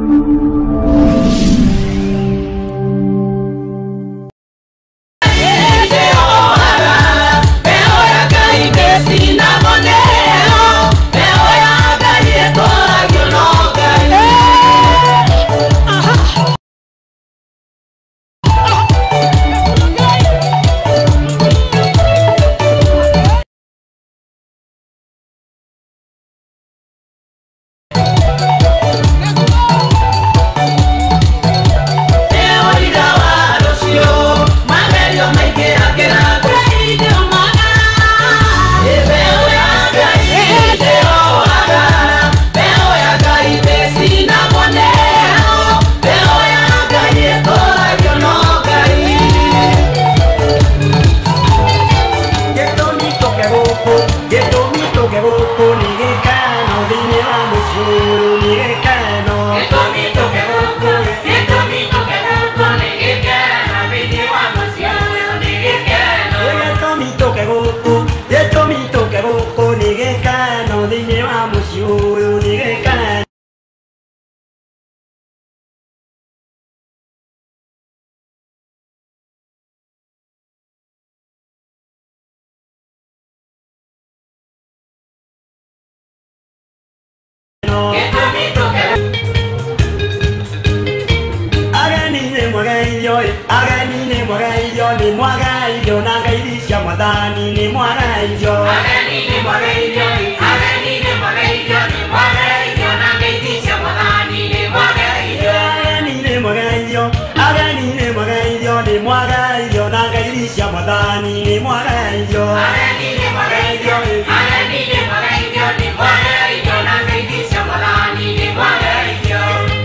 ageni ni mwaga irio ni mwaga irio na ngai cia mwathani ni mwaga irio Ageni ni mwaga irio, ageni ni mwaga irio, ni mwaga irio na ngeithi cia Mwathani ni mwaga irio. ageni ni mwaga irio ageni ni mwaga irio ni mwaga irio na ngai cia mwathani ni mwaga irio Ageni ni mwaga irio, ageni ni mwaga irio, ni mwaga irio na ngeithi cia Mwathani ni mwaga irio.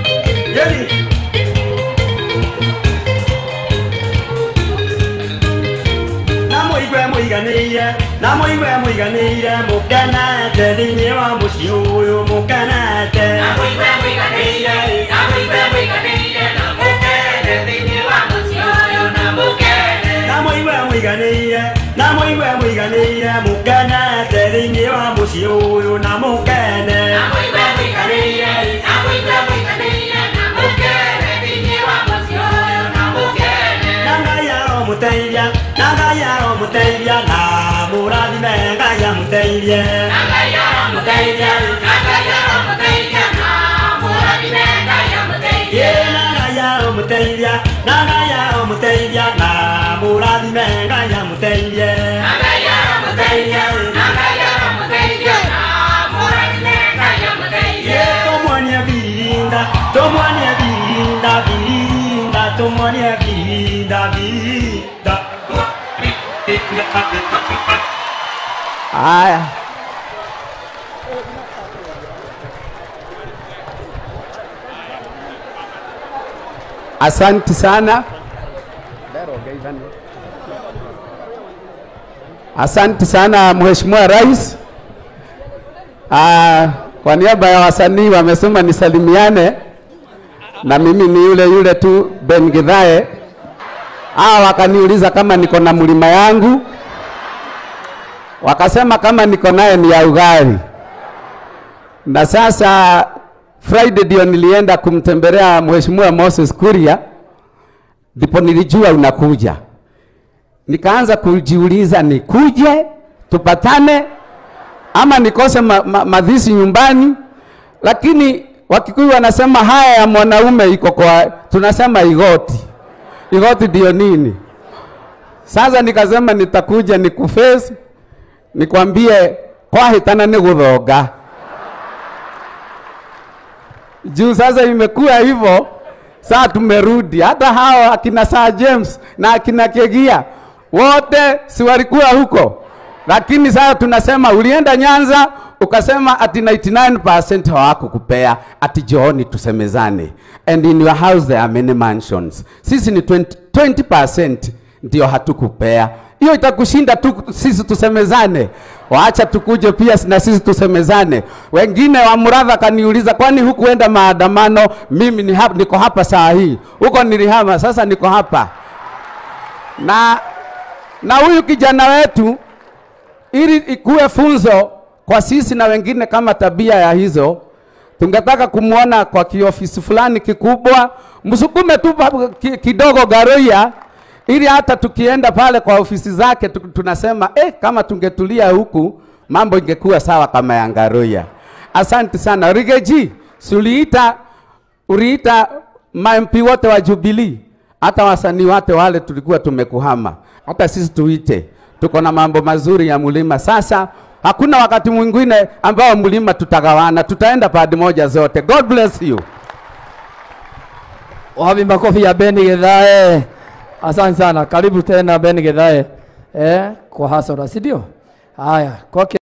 Yeni. na muigwe muiganĩire na muigwe muiganĩire mũkenete thĩinĩ wa mũciĩ ũyũ mũkenete Na mũigwe mũiganĩire, na mũigwe mũiganĩire, na mũkene thĩinĩ wa mũciĩ ũyũ na mũkene. na muigwe muiganĩire na muigwe muiganĩire mũkenete thĩinĩ wa mũciĩ ũyũ na mũkene Na mũigwe mũiganĩire, na mũigwe mũiganĩire, na mũkene thĩinĩ wa mũciĩ ũyũ na mũkene. na ngai aromũteithia na ngai aromũteithia na mũrathime ngai amũteithie Na Ngai aramũteithia, na Ngai aramũteithia, na mũrathime Ngai amũteithie. Ye, na ngai aromũteithia na ngai aromũteithia na mũrathime ngai amũteithie Na Ngai aramũteithia, na Ngai aramũteithia, na mũrathime Ngai amũteithie. Ye, tũmuonie birinda tũmuonie birinda birinda tũmuonie birinda birinda Haya, asanti sana, asanti sana Mheshimiwa Rais. Ah, kwa niaba ya wasanii wamesema nisalimiane, na mimi ni yule yule tu Ben Githae. Hawa wakaniuliza kama niko na mlima yangu wakasema kama niko naye ni ya ugali. Na sasa Friday ndio nilienda kumtembelea Mheshimiwa Moses Kuria, ndipo nilijua unakuja. Nikaanza kujiuliza nikuje tupatane ama nikose ma, ma, madhisi nyumbani, lakini Wakikuyu wanasema haya ya mwanaume iko kwa, tunasema igoti. Igoti ndio nini? Sasa nikasema nitakuja nikuface nikwambie kwahitana ni guthonga juu sasa imekuwa hivyo saa tumerudi hata hao akina Sir James na akina Kegia wote si walikuwa huko lakini sasa tunasema ulienda Nyanza ukasema ati 99% hawakukupea ati jooni tusemezane and in your house there are many mansions sisi ni 20%, 20% ndio hatukupea hiyo itakushinda tu sisi tusemezane waacha tukuje pia na sisi tusemezane wengine wa Muradha kaniuliza kwani hukuenda maandamano mimi ni hapa, niko hapa saa hii huko nilihama sasa niko hapa na na huyu kijana wetu ili ikuwe funzo kwa sisi na wengine kama tabia ya hizo tungetaka kumwona kwa kiofisi fulani kikubwa, msukume tu pa- ki- kidogo Garoia, ili hata tukienda pale kwa ofisi zake tu- tunasema eh, kama tungetulia huku mambo ingekuwa sawa kama ya Garoia. Asante sana Rigeji, si uliita uliita mamp wote wa Jubilee, hata wasanii wote wale tulikuwa tumekuhama, hata sisi tuite, tuko na mambo mazuri ya mlima. Sasa hakuna wakati mwingine ambao mlima tutagawana, tutaenda pande moja zote. God bless you. Wapi makofi ya Beni Githae. Asante sana. Karibu tena Beni Githae. Eh, kwa hasara, si ndio? Haya, kwake